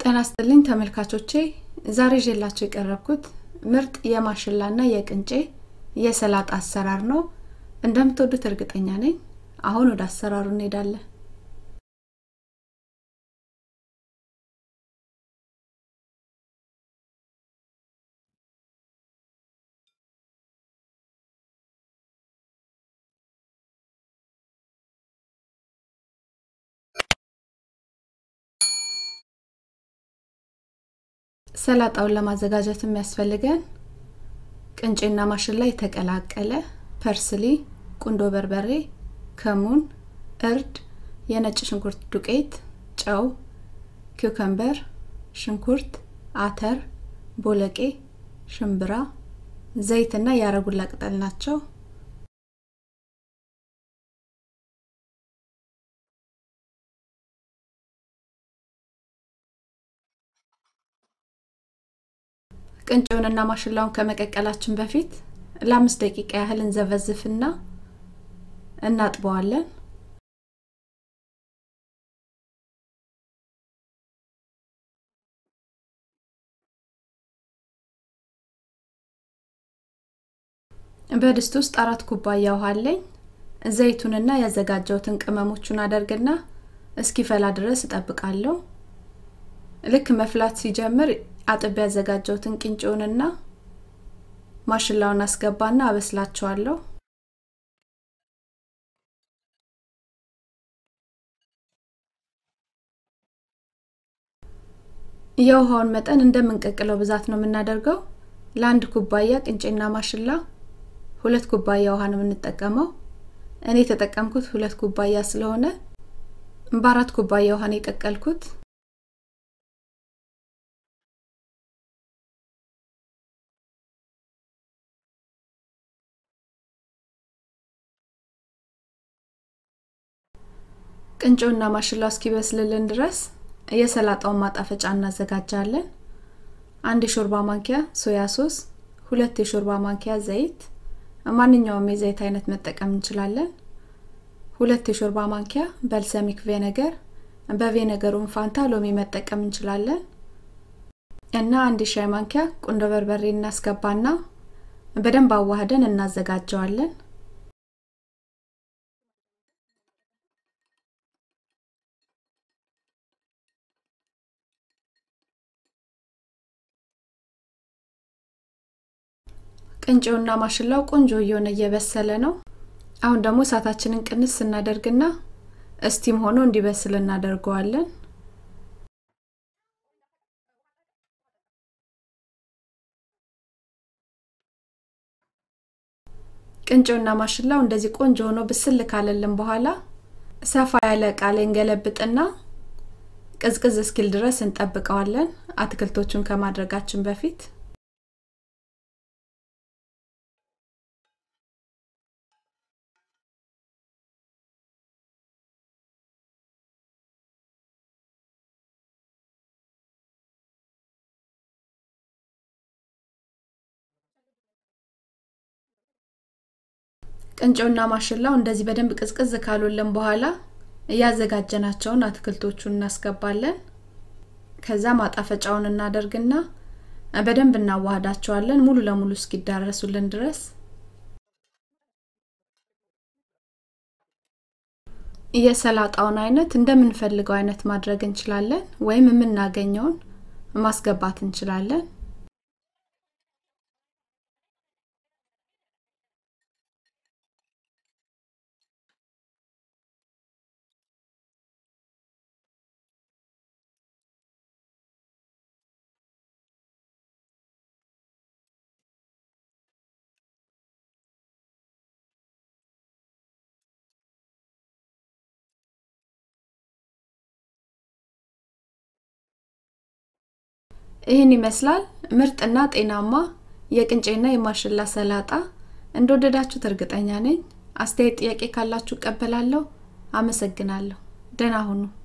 ጤና ይስጥልኝ ተመልካቾቼ ዛሬ ይዤላችሁ የቀረብኩት ምርጥ የማሽላና የቅንጬ የሰላጣ አሰራር ነው እንደምትወዱት እርግጠኛ ነኝ አሁን ወደ አሰራሩ እንሄዳለን ሰላጣውን ለማዘጋጀት የሚያስፈልገን ቅንጬና ማሽላ የተቀላቀለ ፐርስሊ ቁንዶ በርበሬ ከሙን እርድ የነጭ ሽንኩርት ዱቄት ጨው ኪውከምበር ሽንኩርት አተር ቦለቄ ሽምብራ ዘይትና የአረጉላ ቅጠል ናቸው ቅንጬውንና ማሽላውን ከመቀቀላችን በፊት ለአምስት ደቂቃ ያህል እንዘበዝፍና እናጥበዋለን በድስት ውስጥ አራት ኩባያ ውሃ አለኝ ዘይቱንና ያዘጋጀውትን ቅመሞቹን አደርግና እስኪፈላ ድረስ እጠብቃለሁ ልክ መፍላት ሲጀምር አጥብ ያዘጋጀውትን ቅንጬውንና ማሽላውን አስገባና አበስላቸዋለሁ የውሃውን መጠን እንደምንቀቅለው ብዛት ነው የምናደርገው ለአንድ ኩባያ ቅንጬና ማሽላ ሁለት ኩባያ ውሃ ነው የምንጠቀመው እኔ የተጠቀምኩት ሁለት ኩባያ ስለሆነ በአራት ኩባያ ውሃ ነው የቀቀልኩት ቅንጬውና ማሽላው እስኪበስልልን ድረስ የሰላጣውን ማጣፈጫ እናዘጋጃለን አንድ የሾርባ ማንኪያ ሶያ ሶስ ሁለት የሾርባ ማንኪያ ዘይት ማንኛውም የዘይት አይነት መጠቀም እንችላለን ሁለት የሾርባ ማንኪያ በልሰሚክ ቬነገር በቬነገሩን ፋንታ ሎሚ መጠቀም እንችላለን እና አንድ ሻይ ማንኪያ ቁንዶ በርበሬ እናስገባና በደንብ አዋህደን እናዘጋጀዋለን ቅንጬውና ማሽላው ቆንጆ እየሆነ እየበሰለ ነው አሁን ደግሞ እሳታችንን ቅንስ ስናደርግና እስቲም ሆኖ እንዲበስል እናደርገዋለን ቅንጬውና ማሽላው እንደዚህ ቆንጆ ሆኖ ብስል ካለልን በኋላ ሰፋ ያለ እቃ ላይ እንገለብጥና ቅዝቅዝ እስኪል ድረስ እንጠብቀዋለን አትክልቶቹን ከማድረጋችን በፊት ቅንጬውና ማሽላው እንደዚህ በደንብ ቅዝቅዝ ካሉልን በኋላ እያዘጋጀናቸውን አትክልቶቹን እናስገባለን ከዛ ማጣፈጫውን እናደርግና በደንብ እናዋህዳቸዋለን ሙሉ ለሙሉ እስኪዳረሱልን ድረስ የሰላጣውን አይነት እንደምንፈልገው አይነት ማድረግ እንችላለን ወይም የምናገኘውን ማስገባት እንችላለን ይህን ይመስላል ምርጥና ጤናማ የቅንጬና የማሽላ ሰላጣ እንደወደዳችሁት እርግጠኛ ነኝ አስተያየት ጥያቄ ካላችሁ ቀበላለሁ አመሰግናለሁ ደህና ሁኑ